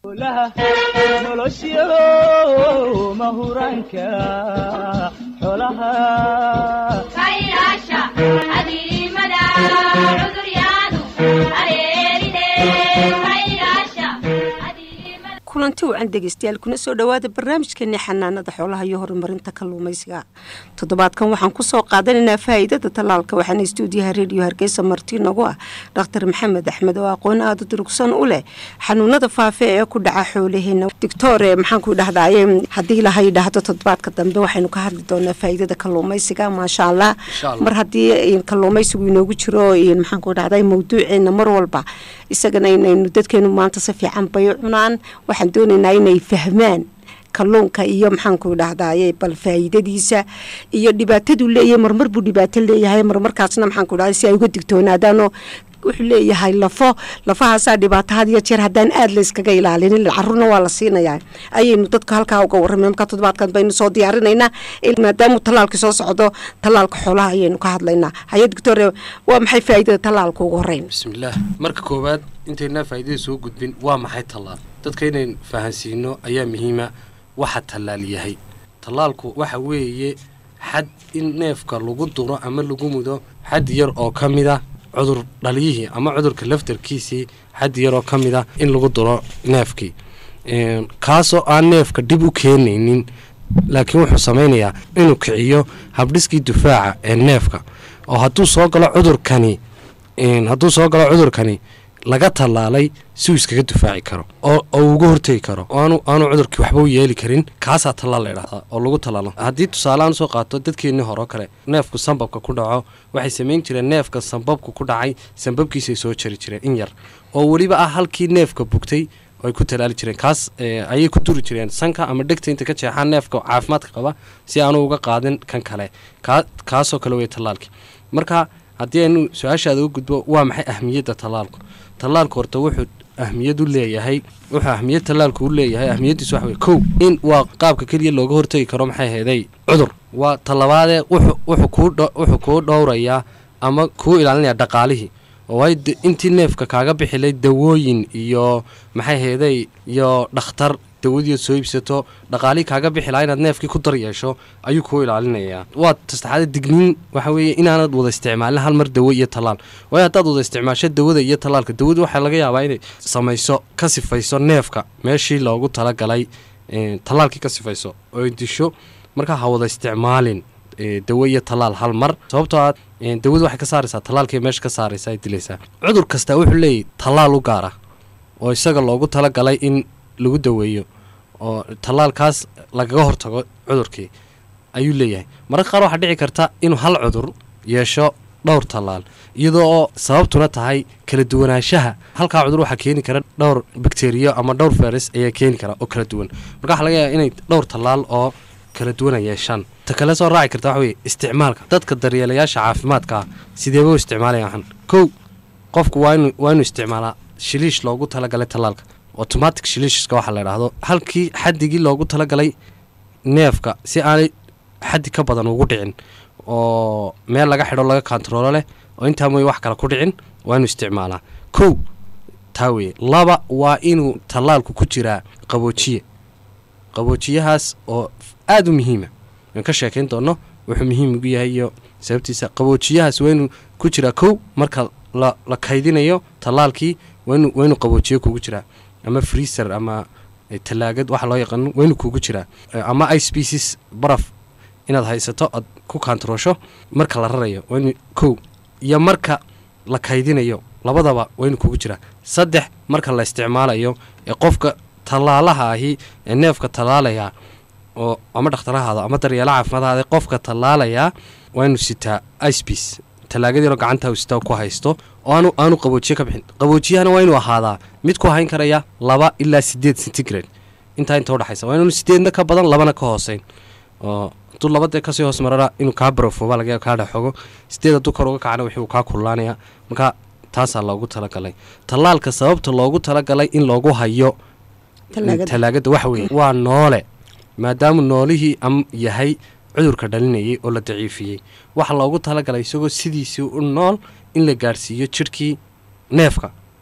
nolosyo mahuraanka xolaha kulanti wacan dhegeystayaal kuna soo dhowaada barnaamijkeeni xanaanada xoolaha iyo horumarinta kalluumaysiga toddobaadkan waxaan kusoo qaadanaynaa faa'iidada tallaalka waxaana istuudiyaha rediyo hargeysa marti nagu ah dhakhtar maxamed axmed oo aqoon aada durugsan u leh xanuunada faafe ee ku dhaca xoolaheena doctore maxaanku dhahdaye haddii laha yidhaahdo toddobaadka dambe waxaynu ka hadli doonaa faa'iidada kalluumaysiga maasha allah mar haddii kalluumaysigu inoogu jiro maxaanku dhahday mawduuceena mar walba isagana inaynu dadkeenu maanta si fiican bay cunaan waxaan doonaynaa inay fahmaan kalluunka iyo maxaanku dhahdaye bal faa'iidadiisa iyo dhibaataduu leeyahay marmar buu dhibaato leeyahay marmarkaasna maxaanku dhahday si ay uga digtoonaadaanoo wuxuu leeyahay lafo lafahaasaa dhibaato had iyo jeer haddaan aada layskaga ilaalinin carruurna waa la siinayaa ayaynu dadka halkaa uga warramay markaa toddobaadkan baynu soo diyaarinaynaa maadaamuu tallaalka soo socdo tallaalka xoolaha ayaynu ka hadlaynaa haye doctore waa maxay faa'iidada tallaalka ugu horreyn bismillaah marka koowaad intaynaa faa'iidada soo gudbin waa maxay tallaal dadka inayn fahansiino ayaa muhiima waxa tallaal yahay tallaalku waxa weeye xad in neefka lagu duro ama lagu mudo xad yar oo ka mid a cudur dhaliyihii ama cudurka laftarkiisii xad yaroo ka mid a in lagu duro neefkii kaasoo aan neefka dhib u keenaynin laakiin wuxuu samaynayaa inuu kiciyo habdhiskii difaaca ee neefka oo hadduu soo galo cudurkani hadduu soo galo cudurkani laga tallaalay si uu iskaga difaaci karo oo uga hortegi karo aanu aanu cudurkii waxba u yeeli karin kaasaa tallaal la idhahdaa oo lagu tallaalo haddii tusaaleaan usoo qaato dadkeennii hore oo kale neefku sambabka ku dhaco waxay samayn jireen neefka sambabku ku dhacay sambabkiisay soo jari jireen in yar oo weliba ah halkii neefka bugtay ay ku tallaali jireen kaas ayay ku duri jireen sanka ama dhegta inta ka jeexaan neefka caafimaadka qaba si aanu uga qaadin kan kale kaasoo kale wey tallaalkii marka haddii aynu su-aashaada u gudbo waa maxay ahmiyadda tallaalku tallaalku horta wuxuu ahmiyad u leeyahay wuxuu ahmiyad tallaalku u leeyahay ahmiyaddiisu waxa wey kow in waa qaabka keliya looga hortegi karo maxay heeday cudur waa tallabaadee wuxuu kuu dhowrayaa ama kuu ilaalinayaa dhaqaalihii oo waayo intii neefka kaaga bixilay dawooyin iyo maxay heeday iyo dhakhtar dawadiiad soo iibsato dhaqaalihii kaaga bixi lahaa inaad neefkii ku dar yeesho ayuu kuu ilaalinayaa waa tastaxaada digniin waxa weeye inaanad wada isticmaalin hal mar dawo iyo tallaal waayo haddaad wada isticmaasho dawada iyo tallaalka dawadu waxaa laga yaabaa inay samayso ka sifayso neefka meeshii loogu talagalay tallaalkii ka sifayso oo disho markaa ha wada isticmaalin dawo iyo tallaal hal mar sababtoo aad dawadu waxay ka saaraysaa tallaalkii meesha ka saaraysa ay dilaysaa cudur kastaa wuxuu leeyahy tallaal u gaar ah oo isaga loogu talagalay in lagu daweeyo oo tallaalkaas lagaga hortago cudurkii ayuu leeyahay mararka qaar waxaa dhici karta inuu hal cudur yeesho dhowr tallaal iyadoo oo sababtuna tahay kala duwanaanshaha halkaa cudur waxaa keeni kara dhowr bakteriyo ama dhowr fayras ayaa keeni kara oo kala duwan marka waxaa laga yaaba inay dhowr tallaal oo kala duwana yeeshaan ta kale soo raaci karta waxa weye isticmaalka dadka daryeelayaasha caafimaadkaa sideeba u isticmaalayahan kow qofku waa inu waa inuu isticmaalaa shiliish loogu talagalay tallaalka automatic shiliishska waxaa la idhaahdo halkii xadigii loogu talagalay neefka si aanay xaddi ka badan ugu dhicin oo meel laga xidho laga kontaroolo leh oo intaa mooye wax kale ku dhicin waa inuu isticmaalaa kow taa weye laba waa inuu tallaalku ku jiraa qaboojiye qaboojiyahaas oo aada u muhiima aan ka sheekayn doonno wuxuu muhiim ugu yahay iyo sababtiisa qaboojiyahaas waa inuu ku jiraa kow marka la kaydinayo tallaalkii waa inuu qaboojiye kugu jiraa ama freeser ama talaagad waxa loo yaqaano waa inuu kugu jiraa ama ice species baraf inaad haysato aad ku kaantaroosho marka la rarayo waa inu kow iyo marka la kaydinayo labadaba waa inuu kugu jiraa saddex marka la isticmaalayo ee qofka tallaalaha ahi ee neefka tallaalaya oo ama dhakhtarahaada ama daryeela caafimaadahaada qofka tallaalayaa waa inuu sitaa icepiece talaagadiinoo gacantaa sitaa ku haysto oo aanu aanu qaboojiye ka bixin qaboojiyahana waa inuu ahaadaa mid ku hayn karaya laba ilaa sideed centigrade intaa inta udhexaysa waa inuu sideedna ka badan labana ka hooseyn oo hadduu labadee kasii hoos marana inuu kaa barofooba laga kaa dhexogo sideed hadduu kor uga kacana wixii uu kaa kululaanaya marka taasaa loogu talagalay tallaalka sababta loogu talagalay in loogu hayo talaagada waxa weeye waa noole maadaama noolihii am yahay cudurka dhalinayay oo la daciifiyey waxaa loogu talagalay isagoo sidiisii u nool in la gaadhsiiyo jidhkii neefka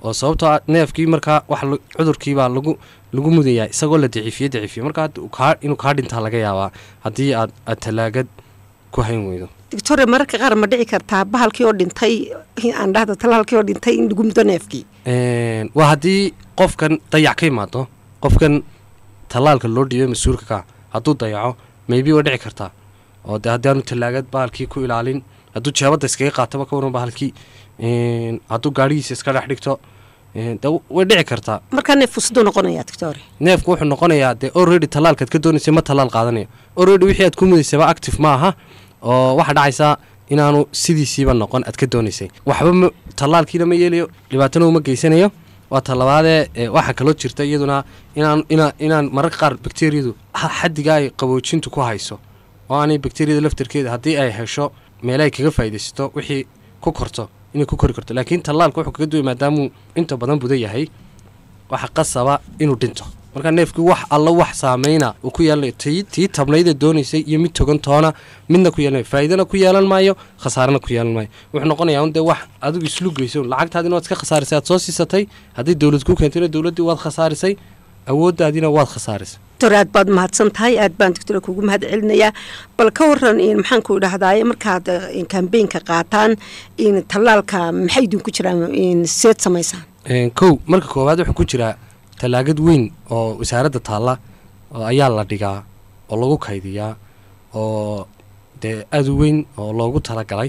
oo sababtoo ah neefkii markaa wax la- cudurkiibaa lagu lagu mudayaa isagoo la daciifiye daciifiye marka hadda uu kaa inuu kaa dhintaa laga yaabaa haddii aad aad tallaagad ku hayn weydo doctore mararka qaar ma dhici kartaa bahalkii oo dhintay aan dhahda talaalkii oo dhintay in lagu mudo neefkii Een, waa haddii qofkan dayac ka imaado qofkan tallaalka loo dhiibay mas-uulka ka hadduu dayaco maybe waa dhici kartaa oo de haddii aanu tallaagad bahalkii ku ilaalin hadduu jeebadda iskaga qaataba ka waran bahalkii een, hadduu gaadhigiisa iska dhex dhigto een, de way dhici kartaa markaa neef fusiduu noqonayaa doctore neefku wuxuu noqonayaa dee already tallaalkaad ka doonaysay ma tallaal qaadanayo already wixii aad ku mudaysaba active ma aha oo waxaa dhacaysaa inaanu sidiisiiba noqon aad ka doonaysay waxba ma tallaalkiina ma yeelayo dhibaatana uma geysanayo waa talabaadee ee, waxaa kaloo jirta iyaduna inaan inaa inaan mararka qaar bakteriyadu ha- xaddiga ay qaboojintu ku hayso oo aanay bakteriyada laftarkeeda haddii ay hesho meel ay kaga faa'iidaysato wixii ku korto inay ku kori karto laakiin tallaalka wuxuu kaga duway maadaamuu inta badan buda yahay waxa qasaba inuu dhinto marka neefkii wax alla wax saameyna uu ku yeelanayo tii tii tabnayda doonaysay iyo mid togan toona midna ku yeelanayo faa'iidana ku yeelan maayo khasaarana ku yeelan maayo wuxuu noqonayaa un dee wax adigu islugayso un lacagtaadina waad iska khasaarisay aad soo siisatay haddii dowlad ku keentayna dowladdii waad khasaarisay awooddaadiina waad khasaarisay doctor aad baad mahadsan tahay aad baan doctore kugu mahad celinayaa bal ka waran in maxaan ku idhahdaye markaad in kambeynka qaataan in tallaalka maxay idinku jiraan in seed samaysaan Een, kow marka koowaad wuxuu ku jiraa tallaagad weyn oo wasaaradda taalla oo ayaa la dhigaa oo lagu kaydiyaa oo dee aad u weyn oo loogu talagalay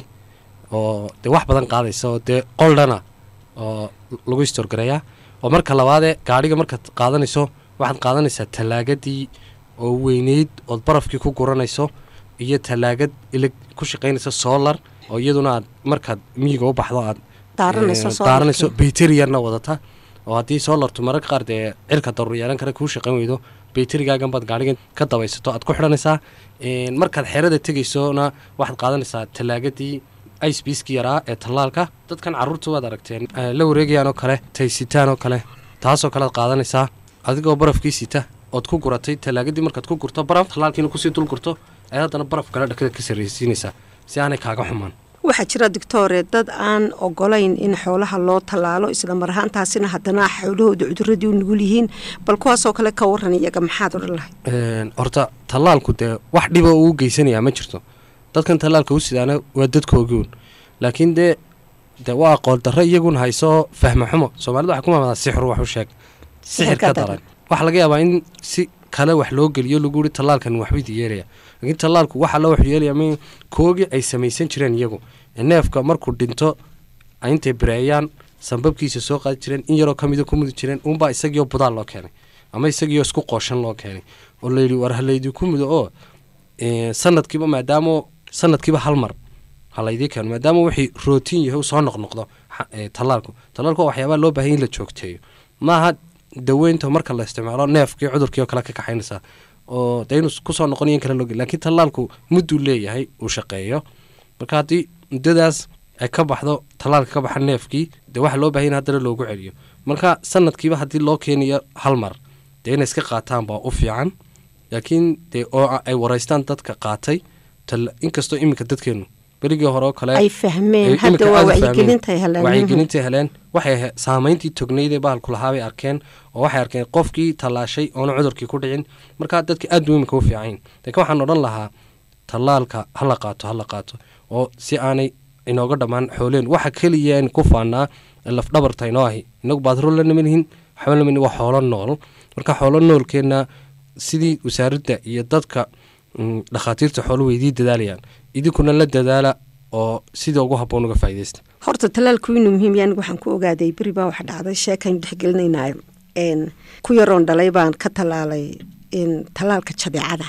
oo dee wax badan qaadaysa oo dee qoldhana oo lagu istorgareeyaa oo marka labaadee gaadhiga markaad qaadanayso waxaad qaadanaysaa tallaagadii oo weyneyd ood barafkii ku guranayso iyo tallaagad ilig ku shaqaynaysa solar oo iyaduna aad markaad miyiga u baxdo aad Daaranayso ee, solarkii. daaranayso bayteriyarna wadata oo haddii solartu mararka qaar dee cirka daruur yeelan kara kuu shaqayn weydo bayterigaagan baad gaadhigan ka dabaysato aad ku xidhanaysaa Een, markaad xerada tegaysona waxaad qaadanaysaa tallaagadii icebiiskii yaraa ee tallaalka dadkan carruurta waad aragteen ee, la wareegayaan oo kale taysitaan oo kale taasoo kalead qaadanaysaa adigoo barafkii sita ood ku guratay tallaagadii markaad ku gurto baraf tallaalkiina kusii dul gurto ayaad haddana baraf kale dhakada ka sarraysiinaysaa si aanay kaaga xumaan waxaa jira doctore dad aan ogolayn in xoolaha loo tallaalo isla mar ahaantaasina haddana xoolahooda cuduradii u nugul yihiin bal kuwaasoo kale ka waran iyaga maxaad odhan lahay Een, horta tallaalku dee wax dhiba uu geysanayaa ma jirto dadkan tallaalka u sidaana waa dadkoogiun laakiin dee dee waa aqoon darro iyagun hayso fahmo xumo soomaalida waxaa ku maamadaa sixru wax u sheeg sixir ka daran waxaa laga yaabaa in si kale wax loo geliyo lagu yihi tallaalkan waxbuu idi yeelaya laakiin tallaalku waxa loo wax yeelaya ma koogii ay samaysan jireen iyagu ee neefka markuu dhinto ay intay bireeyaan sambabkiisa soo qaadi jireen in yaroo ka mida ku mudi jireen uunbaa isagiioo budaal loo keenay ama isagiioo isku qooshan loo keenay oo layidhi war halaydinku mudo oo ee, sanadkiiba maadaama sanadkiiba hal mar halaydii keeno maadaama wixii rootiin yahay uu soo noqnoqdo xa- ee, tallaalku tallaalku waa waxyaabaa loo baahan in la joogteeyo maaha daweynta marka la isticmaalo neefkii cudurkii oo kale ka kaxaynaysaa oo dee inuu kusoo noqonayo in kale loo geli laakiin tallaalku mudduu leeyahay uu shaqeeyo marka haddii muddadaas ay ka baxdo tallaalka ka baxa neefkii dee waxaa loo baahan in haddana loogu celiyo marka sanadkiiba haddii loo keeniyo hal mar dee inay iska qaataan baa u fiican laakiin dee oo a- ay waraystaan dadka qaatay tal- inkastoo iminka dadkeenu berigii hore oo kale ay fahmeen ay hadda iminka waa aad u fahmeen. wacyigelintay heleen wacyigelintay heleen waxay ahayd saamayntii tognaydee bahalku lahaa bay arkeen oo waxay arkeen qofkii tallaashay oona cudurkii ku dhicin markaa dadka aad buu iminka u fiicayn laakiin waxaan odhan lahaa tallaalka ha la qaato ha la qaato oo si aanay inooga dhammaan xooleen waxa keliya aan ku faanaa ee lafdhabarta inoo ahi inagu baadro la nimanihin waxba lama waa xoolo nool marka xoolo noolkeenna sidii wasaaradda iyo dadka mm, dhakhaatiirta xoolo weydii dadaalayaan idinkuna la dadaala oo sida ugu habboon uga faa'iidaysta horta tallaalku inuu muhiim yahay anigu waxaan ku ogaaday beri baa wax dhacday sheekaynu dhexgelinaynayo n ku yaroon dhalay baan ka tallaalay n tallaalka jadeecada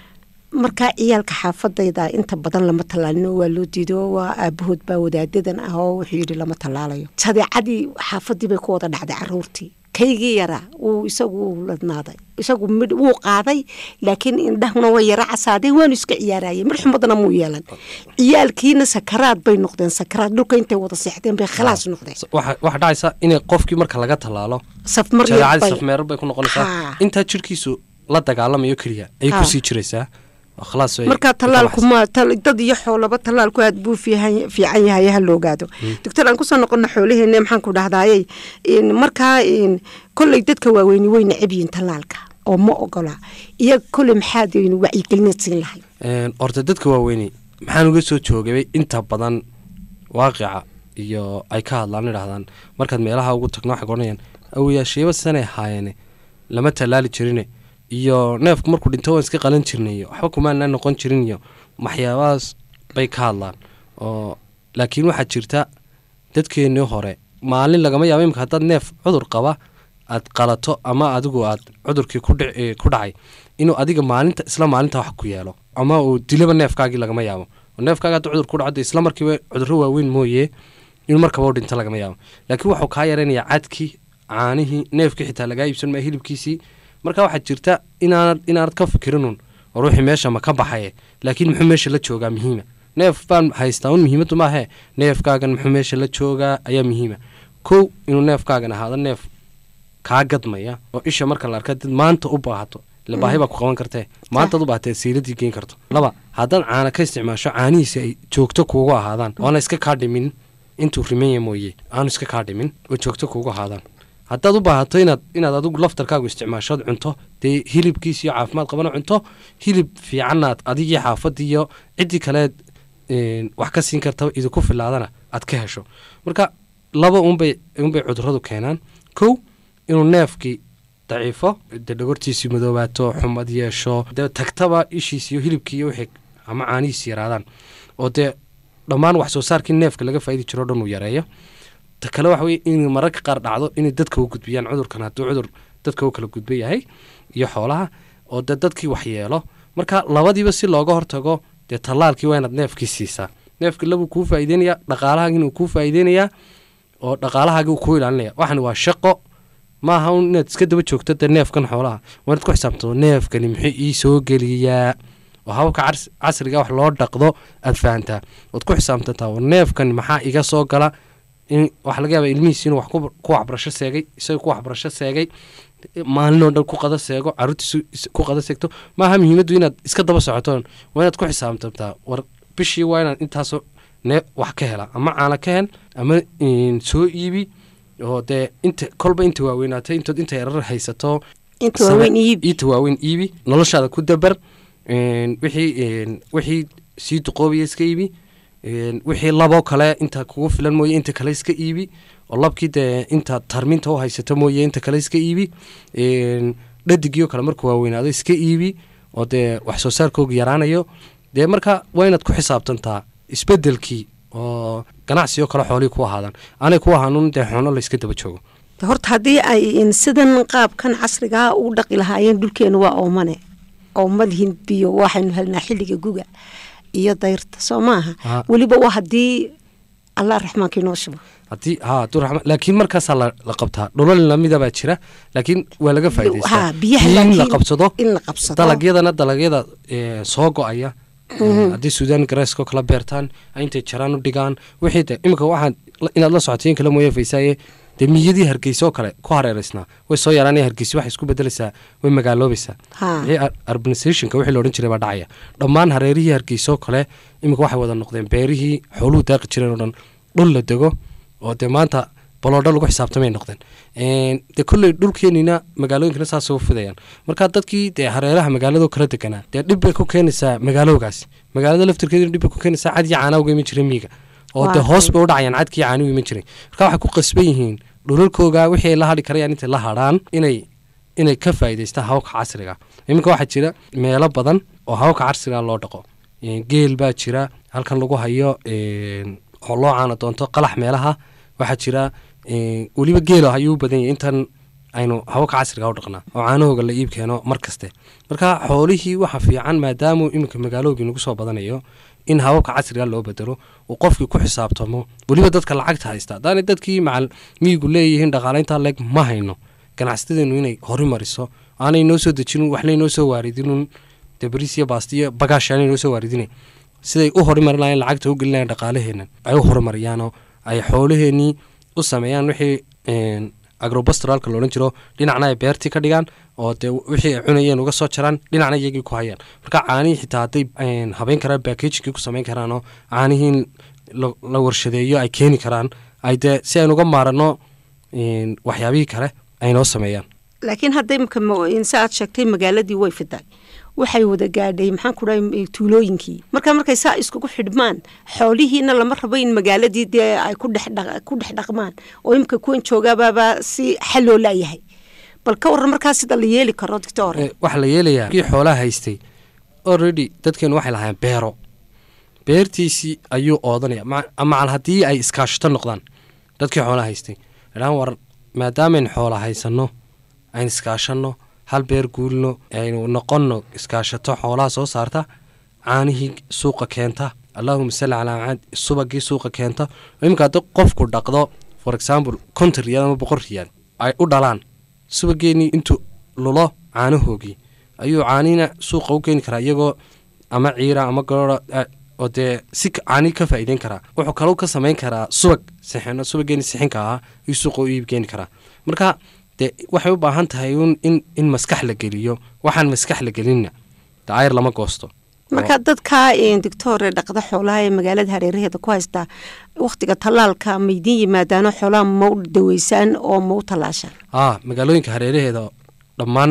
markaa ciyaalka xaafadayda inta badan lama tallaalino waa loo diido waa aabahood baa wadaadadan ah oo wuxuu yidhi lama tallaalayo jadeecadii xaafadii bay ku wada dhacday caruurtii kaygii yaraa wuu isagu wuu ladnaaday isagu midh wuu qaaday laakiin indhahuna way yara casaaday waanu iska ciyaarayay midh xumadana muu yeelan ciyaalkiina sakaraad bay noqdeen sakaraad dhulka intay wada seexdeen bay khalaas noqdeen waxa waxaa dhacaysa inay qofkii marka laga tallaalo safmar jadeecadii bay safmeero bay ku noqonaysaa Haa. intaa jirkiisu la dagaalamayo keliya ayay Haa. kusii jiraysaa khalaas way marka ka tallaalku baxsan. ma tal- dad iyo xoolaba tallaalku aad buu fiihan fiican yahay ha la ogaado doctor aan kusoo noqono xoolaheena maxaan ku dhahdayey in markaa in kolley dadka waaweyni way necab yihiin tallaalka oo ma ogola iyaga kolley maxaad in wacyigelinaad siin lahay Een, horta dadka waaweyni maxaan uga soo joogay inta badan waaqica iyo ay ka hadlaan idhahdaan markaad meelaha ugu tagno waxay odhanayaan awayaasheeba sanay haayeene lama tallaali jirine iyo neefku markuu dhinto waan iska qalan jirnay iyo waxba kumaana noqon jirin iyo waxyaabahaas bay ka hadlaan oo laakiin waxaa jirta dadkeennii hore maalin lagama yaabo imika haddaad neef cudur qaba aad qalato ama adigu aad cudurkii ku dhic- eh, ku dhacay inuu adiga maalinta isla maalinta wax ku yeelo ama uu dilaba neefkaagii lagama yaabo oo neefkaaga hadduu cudur ku dhaco dee isla markiiba cudurro waaweyn mooye inuu markaba u dhinto lagama yaabo laakiin wuxuu kaa yaraynayaa cadkii caanihii neefkii xitaa lagaa iibsan maya hilibkiisii marka waxaa jirta inaanad inaanad ka fikirinun oo ruuxii meesha ma ka baxaye laakiin muxuu meesha la joogaa muhiima neef baan haystaa un muhiimaddu maahe neefkaagan muxuu meesha la joogaa ayaa muhiima kow inuu neefkaagan ahaado neef kaa gadmaya oo isha marka la arka dad maanta u baahato ila baahi baa ku qaban kartee maantaad u baahatee siiladii geen karto laba haddaad caana ka isticmaasho caanihiisi ay joogto kuugu ahaadaan oona iska kaa dhimin intuu rimanya mooye aanu iska kaa dhimin oo joogto kuugu ahaadaan haddaad u baahato inaad inaad adigu laftarkaagu isticmaashood cunto dee hilibkiisiyo caafimaad qabana cunto hilib fiicannaad adigii xaafadii iyo ciddii kaleed een, wax ka siin kartaba idinku filaadana aad ka hesho marka laba unbay unbay cuduradu keenaan kow inuu neefkii daciifo dee dhogortiisii madoobaato xumad yeesho dee tagtaba ishiis iyo hilibkii iyo wixii ama caanihiisi yaraadaan oo dee dhammaan wax soo saarkii neefka laga faa'idi jiro o dhan uu yareeyo ta kale waxa weye in mararka qaar dhacdo inay dadka u gudbiyaan cudurkan hadduu cudur dadka u kala gudba yahay iyo xoolaha oo dee dadkii wax yeelo marka labadiiba si looga hortago dee tallaalkii waa inaad neefkii siisaa neefkii labuu kuu faa'iideynayaa dhaqaalahaagiina uu kuu faa'iideynayaa oo dhaqaalahaagii uu kuu ilaalinaya waxani waa shaqo maaha un inaad iska daba joogto dee neefkan xoolaha waa inaad ku xisaabtado neefkani muxuu ii soo geliyaa oo hababka cas- casriga wax loo dhaqdo aad fahantaa ood ku xisaabtantaa oo neefkan maxaa iga soo gala in waxaa laga yaaba ilmihiis inuu wax ku ku waxbarasho seegay isaga ku waxbarasho seegay maalinoo dhan ku qada seego caruurtiisu is- ku qada seegto maaha muhiimaddu inaad iska daba socoto waa inaad ku xisaabtantaa war bishii waa inaad intaasoo nee wax ka hela ama caana ka hel ama in, soo iibi oo dee inta kolba inta waaweynaatay intood inta yarar haysato inta waaweyn iib inta waaweyn iibi noloshaada ku dabar een, wixii een, wixii sii duqoobaya iska iibi een, wixii laboo kale inta kugu filan mooye inta kale iska iibi oo labkii dee inta tarminta u haysato mooye inta kale iska iibi een, dhadigiyo kale markuu waaweynaado iska iibi oo dee wax soo saarkooga yaraanayo dee marka waa inaad ku xisaabtantaa isbedelkii oo ganacsiyo kale xoolihii ku ahaadaan aanay ku ahaanun dee xoono la iska daba joogo horta haddii ay in sidan qaabkan casrigaa u dhaqi lahaayeen dhulkeenu waa oomane oomadihin biyo waxaynu helnaa xilliga guga iyo dayrta soo maaha Ha. weliba waa haddii allah raxmaanka inoo shubo haddii ha abduraxmaan laakiin markaasaa la, la qabtaa dhulal lamida baa jira laakiin waa laga faa'idaystaa ha biyaha in la laakiin qabsado in la qabsado dalagyadana dalagyada ee, soo go-aya ee, haddii suudaan gareyskoo kala beertaan ay intay jaraan u dhigaan wixii de iminka waxaad la- inaad la socotiin kala mooye faysaaye dee miyadii hargeysa oo kale ku hareereysnaa way soo yaraanaya hargeysa waxay isku bedelaysaa way magaaloobaysaa Ha. wixii ar- urbanizationka wixii la odhan jiray baa dhacaya dhammaan hareerihii hargeysa oo kale iminka waxay wada noqdeen beerihii xooluhu daaqi jireen oo dhan dhul la dego oo dee maanta baloodho lagu xisaabtamay noqdeen Een, dee kolley dhulkeenina magaalooyinkana saasay u fidayaan marka dadkii dee hareeraha magaalado kala deganaa dee dhib bay ku keenaysaa magaaloogaasi magaalada laftirkeeduna dhib bay ku keenaysaa cad iyo caana uga iman jiray miiga oo dee Waa hoos tay. bay u dhacayaan cadkii caani u iman jiray marka waxay ku qasban yihiin dhulalkooga wixii ay la hadhi karayaan intay la hadhaan inay inay ka faa'iidaystaan hababka casriga iminka waxaa jira meelo badan oo hababka casriga loo dhaqo Een, geel baa jira halkan lagu hayo een, oo loo caana doonto qalax meelaha waxaa jira een, weliba geelo ayuu u badan yahay intan aynu hababka casriga u dhaqnaa oo caanahooga la iib keeno mar kaste marka xoolihii waxa fiican maadaamuu iminka magaaloogi nagu soo badanayo in hababka casriga loo bedelo uu qofkii ku xisaabtamo weliba dadka lacagta haysta haddaanay dadkii macal miyigu leeyihiin dhaqaalayntaa leeg ma hayno ganacsatadeenu inay horumariso aanay noo soo dejinin waxnay noo soo waaridinun dee bariis iyo baasti iyo bagaash aanay noo soo waaridinayn siday u horumarin lahayn lacagta u gelinayan dhaqaalaheennan ay u horumaryaanoo ay xoolaheenii u sameeyaan wixii een, agrobastralka loodhan jiro dhinacna ay beertii ka dhigaan oo dee wixii ay cunayeen uga soo jaraan dhinacna iyagii ku hayaan marka caanihii xitaa hadday habeyn karaan backagikii ku samayn karaanoo caanihii la warshadeeyo ay keeni karaan ay dee si aynu uga maaranno waxyaabihii kale ay noo sameeyaan laakiin hadda imika sa aad sheegtay magaaladii way fiday waxay wada gaadhay maxaan ku dhahay tuulooyinkii marka markay saa iskugu xidhmaan xoolihiina lama rabo in magaaladii dee ay ku dhex dhaqmaan oo imika kuwan joogabaaba si xal loo laayahay bal ka waran markaa sida la yeeli karo doctor waxaa la yeelayaa kii xoolaha haystay already dadkeenu waxay lahaayeen beero beertiisii ayuu oodanaya macal haddii ay iskaashato noqdaan dadkii xoolaha haystay dhaan war maadaamayn xoola haysanno ayn iskaashanno hal beer guulno aynu noqonno iskaashato xoolaha soo saarta caanihii suuqa keenta allahuma salli calaa caad subagii suuqa keenta iminka haddi qofku dhaqdo for example konton riyaal ama boqol riyaal ay u dhalaan subageenii intuu lulo caanahoogii ayuu caanihina suuqa u keeni karaa iyagoo ama ciira ama garoora oo dee si caani ka faa'iideyn karaa wuxuu kalou ka samayn karaa subag sixino subageeni sixinka ahaa ayuu suuqa u iib keeni karaa marka dee waxay u baahan tahay in in maskax la geliyo waxaan maskax la gelinna daayar lama goosto marka dadka doctore dhaqda xoolaha ee magaalada hareeraheeda ku haystaa wakhtiga tallaalka ma idiin yimaadaano xoolaha ma u daweysaan oo ma u tallaashaan aa magaalooyinka hareeraheeda dhammaan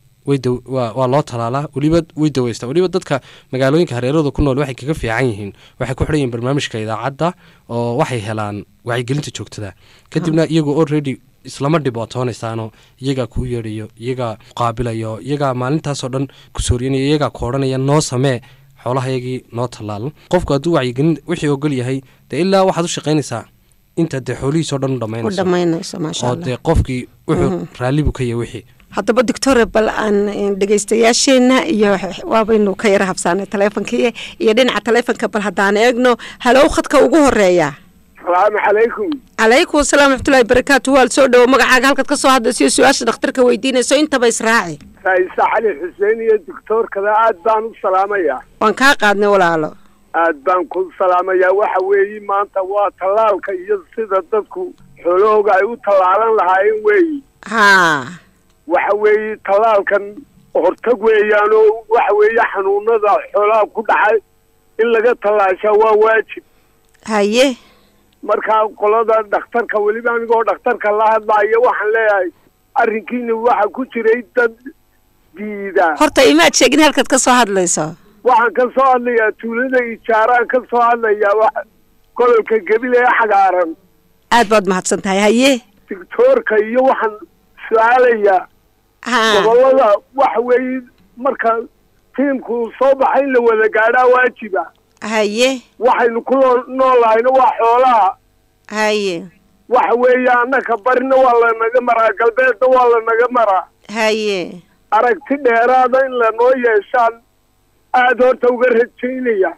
waa loo talaalaa weliba way daweystaa weliba dadka magaalooyinka hareerahooda ku nool waxay kaga fiican yihiin waxay ku xidhan yihin barnaamijka idaacadda oo waxay helaan wacyigelinta joogtada kadibna iyagoo already islama dhibootoonaysaan iyagaa kuu yeedhayo iyagaa qaabilayo iyagaa maalintaasoo dhan kusooryanaya iyagaa koodhanaya noo samee xoolahayagii noo tallaal qofku hadduu wacyigelin wixii ogol yahay dee ilaa waxaad u shaqaynaysaa inta dee xoolihiisoo dhan u dhammaynayso oo dee qofkii wuxuu raallibu ka yahay wixii haddaba doctore bal aan dhegeystayaasheenna iyo waabaynu ka yara habsaanay taleefonkii iyo dhinaca taleefonka bal haddaan eegno halow khadka ugu horeeya asalaamu calaykum calaykum asalaam raxmatullahi barakaatu waal soo dhowo magacaaga halkaad ka soo hadlaysiyo su-aasha dhakhtarka weydiinayso intaba israaci raisa cali xuseen iyo doctoorkada aad baan u salaamayaa waan kaa qaadnay walaalo aad baan ku salaamayaa waxa weeye maanta waa tallaalka iyo sida dadku xoolahooga ay u tallaalan lahaayeen weeyi haa waxa weeye tallaalkan hortag weeyaan oo waxa weeye xanuunada xoolaha ku dhacay in laga tallaashaa waa waajib haye markaa qolada dhakhtarka weliba anigoo dhakhtarka la hadlaayo waxaan leeyahay arrinkiina waxa ku jiray dad diida horta imaad sheegin halkaad ka soo hadlayso waxaan ka soo hadlayaa tuulada ijaaraan ka soo hadlayaa wa gobolka gebile ee xagaaran aad baad mahadsan tahay haye doctoorka iyo waxaan su-aalayaa ha gobolada waxa weeye marka tiimku soo baxa in la wada gaadhaa waajiba haye waxaynu ku loo noolahayna waa xoolaha haye waxa weeye annaka barina waa lanaga maraa galbeedna waa lanaga maraa haye aragti dheeraada in lanoo yeeshaan aada horta uga rajaynaya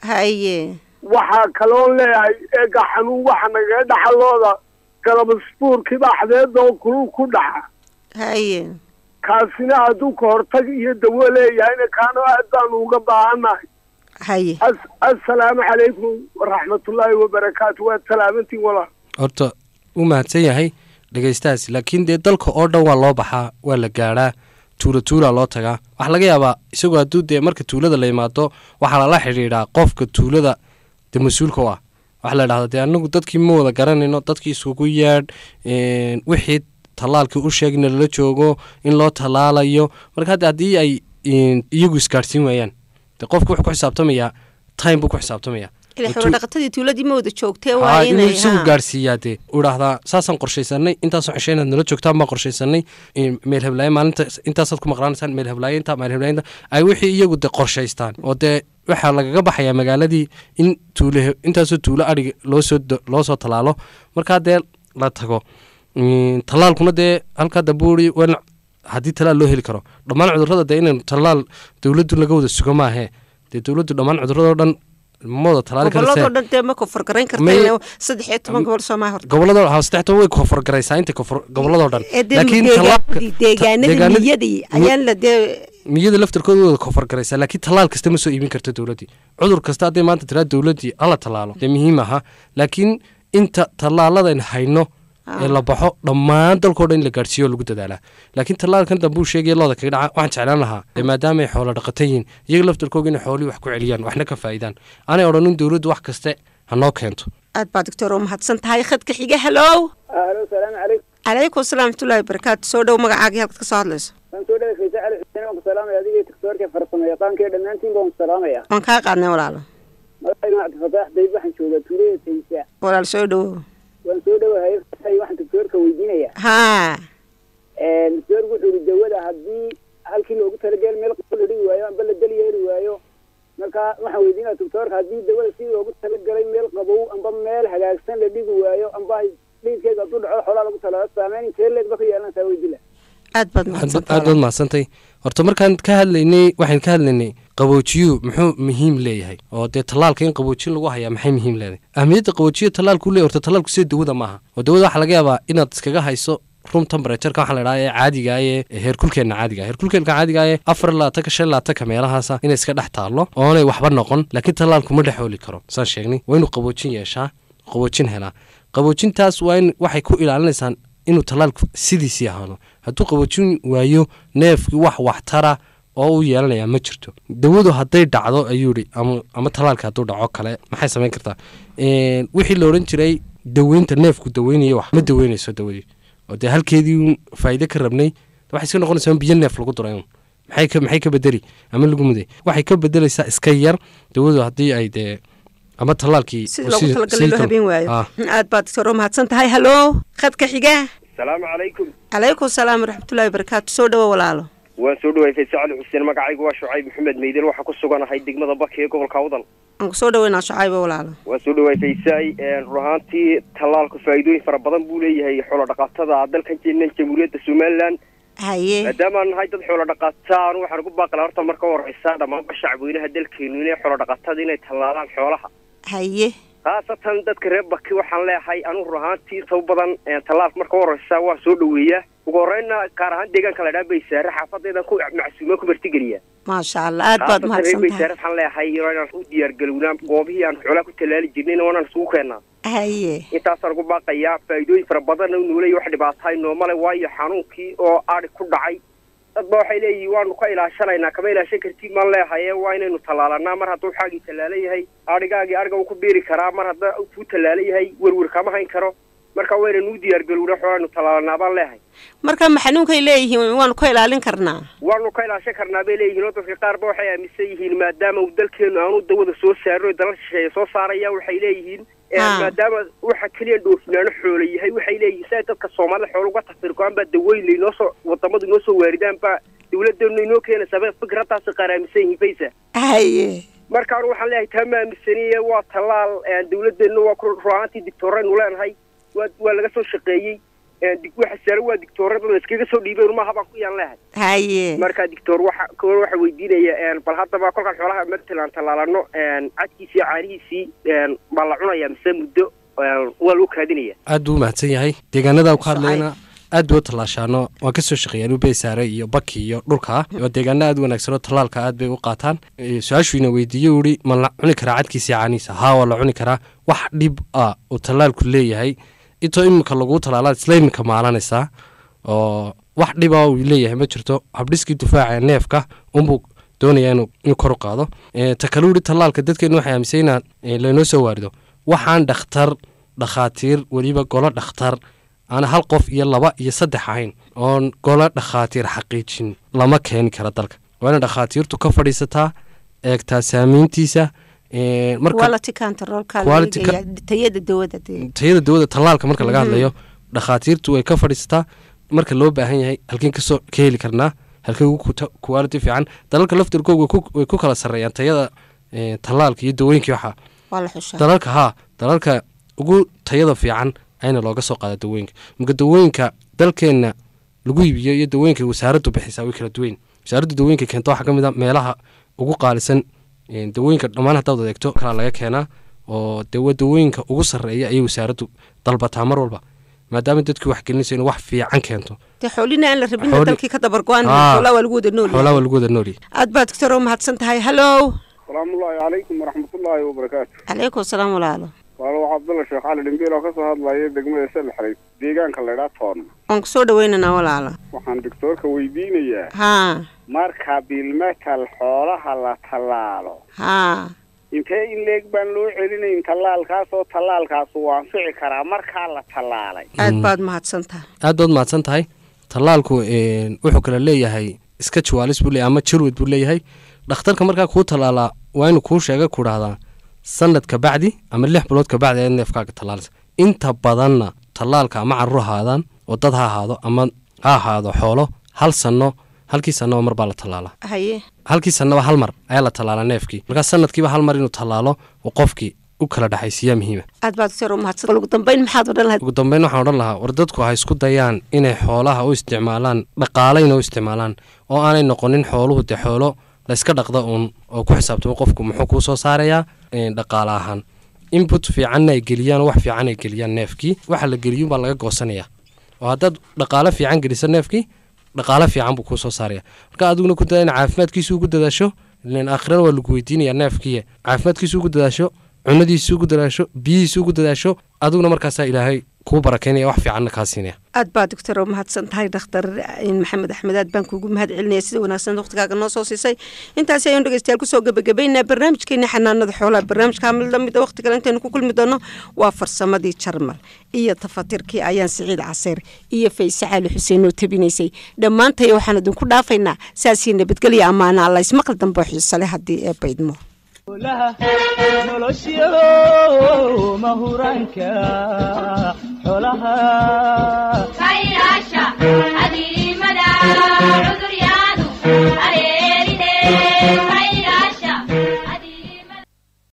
haye waxaa kaloon leeyahay eega xanuun waxa nagaga dhaxalooda galabasbuurkii baxdeeda oo kulul ku dhaxa haye kaasina hadduu ka hortag iyo dawo leeyahayna kaano aad baanu uga baahannahay haye as- assalaamu calaykum waraxmatullaahi wabarakaatu waad salaamantiin walaal horta u mahadsan yahay dhegaystahaas laakiin dee dalka oo dhan waa loo baxaa waa la gaadhaa tuula tuulaa loo tagaa waxaa laga yaabaa isagoo hadduu dee marka tuulada la imaado waxaa lala xidhiidhaa qofka tuulada dee mas-uulka u ah waxaa la dhahdaa dee anagu dadkii ma wada garanayno dadkii iskugu yaadh wixii tallaalkii u sheegna lala joogo in loo tallaalayo marka hadda haddii ay iyagu isgaadhsiin waayaan dee qofku wuxuu ku xisaabtamayaa time buu ku xisaabtamayaa ila oo xoolo tu- dhaqatadii tuuladii ma wada joogtee waa haa inuu inay isagu ha. gaadhsiiyaa dee uu dhahdaa saasaan qorshaysanay intaasoo cisho inaad nala joogtaan baan qorshaysanay in meel heblaaye maalinta intaasaad ku maqlaanaysaan meel heblaaye intaa meel heblaaye intaa ay wixii iyagu dee qorshaystaan oo dee waxaa lagaga baxayaa magaaladii in tuule intaasoo tuulo adhiga loosoo loo soo tallaalo markaa dee la tago Mm, tallaalkuna dee halkaa dabuuri wan haddii tallaal loo heli karo dhammaan cudurrada dee inaynu tallaal dowladdu laga wada sugo maahee dee dowladdu dhammaan cudurradoo dhan ma wada tallaali gobolladoo karasee dhan dee ma kofargarayn May- karta saddex iyo toban gobol soomaa horta gobolladoo ha saddex toban way koonfurgaraysaa inta koonfur gobolladoo dhan ee dee laakiin deegaanadii tallaalka- deegaanadii deegaanadii- miyadii ayaan la dee miyada laftarkooda way wada koonfurgaraysaa laakiin tallaal kasta ma soo iibin karta dowladdii cudur kasta hadday maanta tiraa dowladdii hala tallaalo dee muhiim aha laakiin inta tallaaladan hayno ee la baxo dhammaan dalkao dhan in la gaadhsiiyo oo lagu dadaalaa laakiin tallaalkan dambe uu sheegaya looda kaga dhaca waxaan jeclaan lahaa ee maadaama ay xoolo dhaqata yihiin iyaga laftarkooga inay xoolihii wax ku celiyaan waxna ka faa'idaan aanay odhanin dowladdu wax kaste ha noo keento aad baa doctor oo mahadsan tahay khadka xiga halow alo salaamu calaykum calaykum asalaam waraxmatullahi wabarakaatu soo dhow magacaagii halkaad ka soo hadlayso waan soo dhaway faysa cali xuseen waan ku salaamaya adiga iyo doctoorka farsamo yaqaanka dhammaantiin baan ku salaamaya waan kaa qaadnay walaalo magacayga cabdifataax dayb waxaan joogaa tuulada faysa walaal soo dhowow waan soo dhawahay waxaan doctoorka weydiinaya haa doctoorku wuxuu yihi dawada haddii halkii loogu talagel meel qabow la dhigi waayo amba la deli yeeri waayo marka waxaan weydiinaya doctoorka haddii dawada si loogu talagalay meel qabow amba meel hagaagsan la dhigi waayo amba dhiidkeeda hadduu dhaco xoolaa lagu talaalo saameyn intee leegba ka yeelanaysaa weydila aad baad aad mahadsantahay baad mahadsantay horta markaan ka hadlaynay waxaan ka hadlaynay qaboojiyuu muxuu muhiim leeyahay oo dee tallaalka in qaboojin lagu hayaa maxay muhiim leedahay ahmiyadda qaboojiya tallaalku leeyahy horta tallaalku sida dawada maaha oo dawada waxaa laga yaabaa inaad iskaga hayso room temperatureka waxaa la idhaha ee caadiga ee heerkulkeenna caadiga heerkulkeenka caadiga ee afar laatanka shan laatanka meelahaasa inay iska dhex taallo oonay waxba noqon laakiin tallaalku ma dhex hooli karo saan sheegnay waa inuu qaboojin yeeshaa qaboojin helaa qaboojintaas waa in waxay ku ilaalinaysaan inuu tallaalku sidiisii ahaado hadduu qaboojin waayo neefkii wax waxtara oo u yeelanayaa ma jirto dawadu hadday dhacdo ayuu ihi ama ama tallaalka hadduu dhaco kale maxay samayn kartaa wixii la odhan jiray daweynta neefku daweynaya wax ma daweynayso dawadii oo dee halkeedii faa'iide ka rabnay waxay iska noqonaysaa in biyo neef lagu duray un maxay ka maxay ka bedeli ama lagu muday waxay ka bedelaysaa iska yar dawadu haddii ay dee ama tallaalkii sida loogu talagalay loo habeen waayo aad baad doctor oo mahadsan tahay halow khadka xiga asalaamu calaykum calaykum asalaam waraxmatullahi wabarakaatu soo dhowo walaalo waan soo dhawaay fayse cali xuseen magacaygu waa shucayb maxamed meydel waxaa ku suganahay degmada baki ee gobolka awdal aan ku soo dhaweynaa shucaybo walaalo waan soo dhawaay faysay run ahaantii tallaalku faa'iidooyin fara badan buu leeyahay xoolo dhaqatada dalkan jeenan jamhuuriyadda somalilan haye maadaamaan nahay dad xoolo dhaqataan waxaan ugu baaqila horta marka horeysa dhammaanba shacweynaha dalkeenu inay xoolo dhaqatada inay tallaalaan xoolaha haye khaasatan dadka reer baki waxaan leeyahay anugu run ahaantii inta u badan tallaalka marka horeysa waan soo dhaweeyaa ugu horeyna gaar ahaan deegaanka la dhaa baysaare xaafadeedan ku macsuumaan ku martigeliya maasha allah aad baad mahadsan tahay baysaare waxaan leeyahay inaan u diyaargalownaa goobihii aan xoolaha ku tallaali jirnayna waanaan isugu keennaa haye intaasaan ugu baaqayaa faa'iidooyin fara badanna u noolaya wax dhibaatahay noomale waayo xanuunkii oo adhi ku dhacay dadba waxay leeyihin waanu ka ilaashanaynaa kama ilaashan kartid maan leehaye waa inaynu tallaalanaa mar hadduu xaagii tallaala yahay adhigaagii adhiga uu ku biiri karaa mar hadda kuu tallaala yahay werwer kama hayn karo marka waynanu u diyaargalowna xoolaanu tallaalanaa baan leehay marka ma xanuunkay leeyihiin waanu ka ilaalin karnaa waanu ka ilaashan karnaa bay leeyihiin oo dadka qaarba waxay aaminsan yihiin maadaama uu dalkeenu aanu dawada soo saarin oo dalal shisheeye soo saaraya waxay leeyihiin maadaama waxa keliya dhoofinaano xoola yahay waxay leeyihiin si ay dadka soomaalida xoola uga tafirgo-aan baa daweyn laynoo soo wadamadu inoo soo waaridaan baa dawladeenu inoo keenaysaa ba fikraddaasi qaar aaminsan yihiin faysa haye markaan waxaan leeyahay taa ma aaminsaniye waa tallaal dawladeennu waa ruaantii dictooraynu leenahay waa waa laga soo shaqeeyey waxa saare waa dictoorada la iskaga soo dhiibay maaha baan ku yaan leehay haye marka dictor waxa kor waxa weydiinaya bal haddaba kolkaan xoolaha matalan tallaalano cadkiisii caanihiisii baa la cunaya mise muddo waa loo kaadinaya aad buu umahadsan yahay deegaanada ku hadlayna aad bay u tallaashaano waan ka soo shaqeeyaan ubeysaare iyo baki iyo dhulka waa deegaana aad u wanaagsan oo tallaalka aad bay u qaataan su-aashuina weydiiye u ihi ma la cuni karaa cadkiisii caanihiisa haa waa la cuni karaa wax dhib ah uu tallaalku leeyahay intoo iminka laguu tallaalaad isla iminka maalanaysaa oo wax dhiba uu leeyahay ma jirto habdhiskii difaaca neefka unbuu doonaya inuu kor u qaado ta kale uhi tallaalka dadkeenu waxay aaminsan inaan laynoo soo waarido waxaan dhakhtar dhakhaatiir weliba golo dhakhtar aan hal qof iyo laba iyo saddex ahayn oon golo dhakhaatiir xaqiijin lama keeni kara dalka waa ina dhakhaatiirtu ka fadhiisataa eegtaa saamayntiisa tayada dawada tayada dawada tallaalka marka laga hadlayo dhakhaatiirtu way ka fadhiisataa marka loo baahan yahay halkeen kasoo ka heli karnaa halkeen ugu quality fiican dalalka laftirkooga way ku kala sarreeyaan tayada tallaalka iyo dawooyinkii waxaa dalalka haa dalalka ugu tayada fiican ayna looga soo qaada dawooyinka marka dawooyinka dalkeenna lagu iibiyo iyo dawooyinka wasaaraddu bixisaa way kala duweyn wasaaraddu dawooyinka keenta waxaa ka mid a meelaha ugu qaalisan dawooyinka dhammaan haddaad adeegto kalaa laga keenaa oo de dawooyinka ugu sarreeya ayay wasaaraddu dalbataa mar walba maadaama dadkii wax gelinayso inay wax fiican keento de xoolina aan la rabin dalkii ka dabargo-aan xoolaa waa lagu wada nool xoolaa waa lagu wada noolyahay aad baa doctor oo mahadsan tahay hallow salaamullaahi calaykum waraxmatullaahi wabarakaatu calaykum asalaam walaalo waalo waxaa cabdalla sheekh cali dhimbiil oo ka soo hadlaya degmada salxareyd deegaanka laydhaa toonna waan kusoo dhaweynaynaa walaala waxaan doctoorka weydiinayaa haa marka bilmetal xoolaha la tallaalo haa intee in leeg baan loo celinayn tallaalkaas oo tallaalkaas uu anfici karaa markaa la tallaalay aad baad mahadsan tahay aad baad mahadsan tahay tallaalku een, wuxuu kale leeyahay iska jawaalis buu leeyahay ama jarwad buu leeyahay dhakhtarka markaa kuu tallaalaa waa inuu kuu sheega ku dhahdaa sanad ka bacdi ama lix bilood ka bacdi ayaad neefkaaga tallaalisa inta badanna tallaalka ama carruur ahaadaan oo dad ha ahaado ama ha ahaado xoolo hal sanno halkii sannaba mar baa la tallaalaa haye halkii sannaba hal mar ayaa la tallaalaa neefkii markaa sanadkiiba hal mar inuu tallaalo oo qofkii u kala dhexaysiiyaa muhiima aad baad doctor u mahadsan ugu dambeyn maxaad odhan lahayd ugu dambeyn waxaan odhan lahaa war dadku ha isku dayaan inay xoolaha u isticmaalaan dhaqaalayna u isticmaalaan oo aanay noqonin xooluhu dee xoolo layska dhaqda uun oo ku xisaabtamo qofku muxuu kuu soo saarayaa een, dhaqaale ahaan input fiicanna ay geliyaan oo wax fiican ay geliyaan neefkii waxa la geliyun baa laga goosanayaa oo haddaad dhaqaale fiican geliso neefkii dhaqaale fiican buu kuu soo saaraya marka adiguna ku daa in caafimaadkiisa ugu dadaasho ileen aakhirana waa lagu weydiinayaa neefkii caafimaadkiisa ugu dadaasho cunadiisa ugu dadaasho biyihiisa ugu dadaasho adiguna markaasaa ilaahay kuu barakeynaya wax fiicanna kaa siinaya aad baa doctor u mahadsan tahay dhakhtar maxamed axmed aad baan kuugu mahad celinaya sida wanaagsan waqtigaaga noo soo siisay intaasi ayaan dhegeystayaal kusoo gabagabaynaa barnaamijkeeni xanaanada xoolaha barnaamijka mid lamid a waqti kale intaynu ku kulmi doono waa farsamadii jarmal iyo tafatirkii ayaan siciid caseer iyo fayse cali xuseen oo tabinaysay dhammaantay waxaan idinku dhaafaynaa saasii nabadgelya ammaana alla ismaqal dambe oo xiiso leh haddii ee baydmo howlaha nolosyo mahuraanka xoolaha Kailasha,